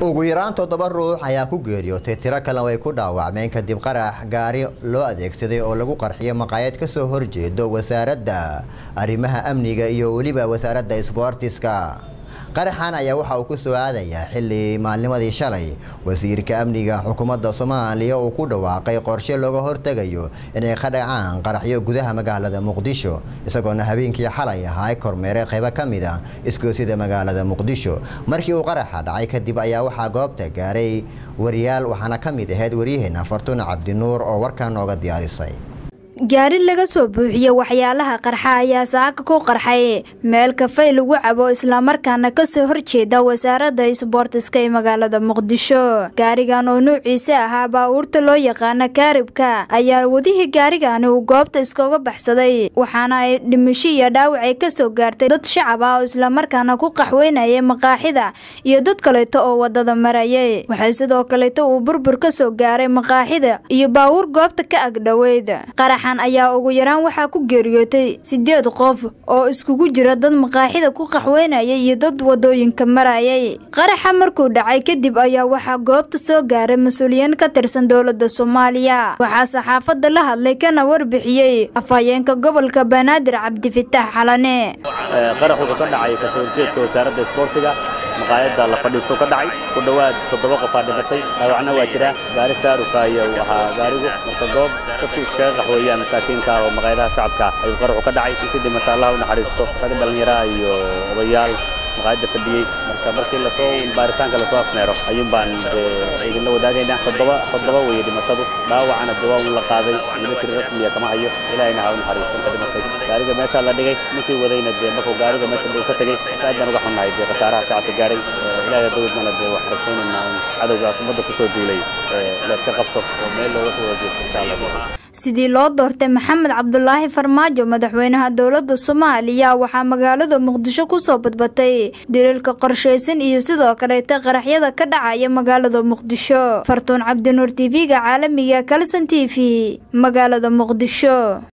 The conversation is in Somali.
ugu yaraan toddoba ruux ayaa ku geeriyootay tiro kalena way ku dhaawacmeen kadib qarax gaari loo adeegsaday oo lagu qarxiyo maqaayad ka soo horjeedo wasaaradda arrimaha amniga iyo weliba wasaaradda isboortiska qaraxan ayaa waxa uu ku soo aadayaa xilli maalnimadii shalay wasiirka amniga xukuumadda soomaaliya uu ku dhawaaqay qorshe looga hortegayo inay ka dhacaan qaraxyo gudaha magaalada muqdisho isagoona habeenkii xalay ahaa kormeeray qaybo ka mid a isgoosida magaalada muqdisho markii uu qaraxa dhacay kadib ayaa waxaa goobta gaaray wariyaal waxaana ka mid ahayd waryaheena fartuun cabdinuur oo warkan nooga diyaarisay gaari laga soo buuxiye waxyaalaha qarxa ayaa saaka ku qarxay meel kafay lagu cabo islamarkaana kasoo horjeeda wasaaradda isboortiska ee magaalada muqdisho gaarigan oo nuuciisa ahaa baabuurta loo yaqaana kaaribka ayaa wadihii gaarigani uu goobta iskaga baxsaday waxaana ay dhimasho iyo dhaawac ay kasoo gaartay dad shacab ah oo islamarkaana ku qaxweynayay maqaaxida iyo dad kaleeto oo wadada marayay waxay sidoo kaleeto uu burbur kasoo gaaray maqaaxida iyo baabuur goobta ka agdhoweyd ayaa ugu yaraan waxaa ku geeriyootay sideed qof oo iskugu jira dad maqaaxida ku qaxweynayay iyo dad wadooyinka marayay qaraxa markuu dhacay kadib ayaa waxaa goobta soo gaaray mas-uuliyiin ka tirsan dowladda soomaaliya waxaa saxaafadda la hadlay kana warbixiyey afhayeenka gobolka banaadir cabdifitaax xalane qarax wuxuu ka dhacay kasoo horjeedka wasaaradda isboortiga maqaayadda la fadhiisto ka dhacay ku dhowaad toddoba qofaa dhimatay dhaawacna waa jira gaari saaruka iyo uu ahaa gaarigu marka goob dadku iskaga qaxweeyaan masaakiinta oo maqaayadaha shacabka ayuu qaraxu ka dhacay intii dhimata allah u naxariisto rag dhallinyaraha iyo odayaal maqaayadda fadhiyey marka markii lasoo baaritaanka lasoo afmeero ayuun baan idinla wadaagaynaa toddoba toddoba weeye dhimatadu dhaawacana dawaa un la qaaday military rasmiya kama hayo ilaahayna ha u naxariisto inta dhimatay gaariga meeshaa la dhigay ninkii wadayna dee markuu gaariga meesha uu ka tegey aad baan uga xunnahay dee khasaaraha shacabka gaaray ilaahay dawladnana dee waxaan rajaynaynaa in cadowga ummadda kusoo duulay la iska qabto oo meel looga soo wajeesto insha allah sidii loo doortay maxamed cabdulaahi farmaajo madaxweynaha dowladda soomaaliya waxaa magaalada muqdisho kusoo badbatay daliilka qorshaysan iyo sidoo kaleeta qaraxyada ka dhacaya magaalada muqdisho fartuun cabdinuur t v-ga caalamiga kalson t v magaalada muqdisho